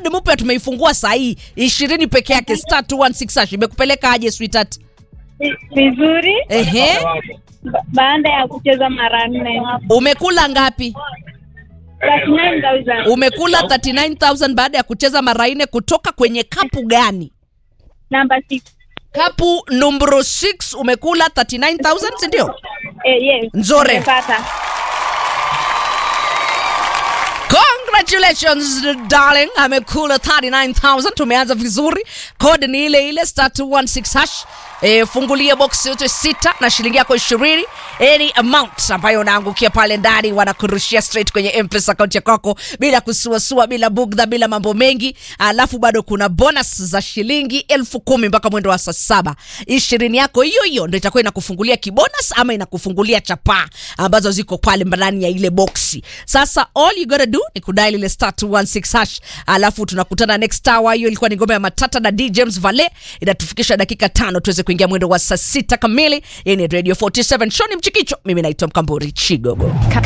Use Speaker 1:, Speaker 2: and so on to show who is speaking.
Speaker 1: code mpya tumeifungua saa hii ishirini peke yake star 216 hash imekupeleka aje sweetheart
Speaker 2: vizuri
Speaker 1: ehe
Speaker 2: ba- baada ya kucheza mara nne
Speaker 1: umekula ngapi
Speaker 2: 39,000.
Speaker 1: umekula 39000 baada ya kucheza mara nne kutoka kwenye kapu gani
Speaker 2: Number six.
Speaker 1: kapu numbro 6 umekula 39000 sindio
Speaker 2: Eh, yes.
Speaker 1: Nzuri.
Speaker 2: Nimepata.
Speaker 1: congratulations darling amekula 39000 tumeanza vizuri code ni ile ile star 216 hash E, fungulia box yote sita na shilingi yako ishirini any amount ambayo unaangukia pale ndani wanakurushia straight kwenye mpesa akaunti ya kwako bila kusuasua bila bugdha bila mambo mengi alafu bado kuna bonus za shilingi elfu kumi mpaka mwendo wa saa saba ishirini yako hiyo hiyo ndo itakuwa inakufungulia kibonus ama inakufungulia chapaa ambazo ziko pale ndani ya ile boksi sasa all you gotta do ni kudial ile star 216 hash alafu tunakutana next hour hiyo ilikuwa ni ngome ya matata na d james vale inatufikisha dakika tano tuweze kuingia mwendo wa saa sita kamili hii ni radio 47 shoni mchikicho mimi naitwa mkamburi chigogo
Speaker 3: Kaka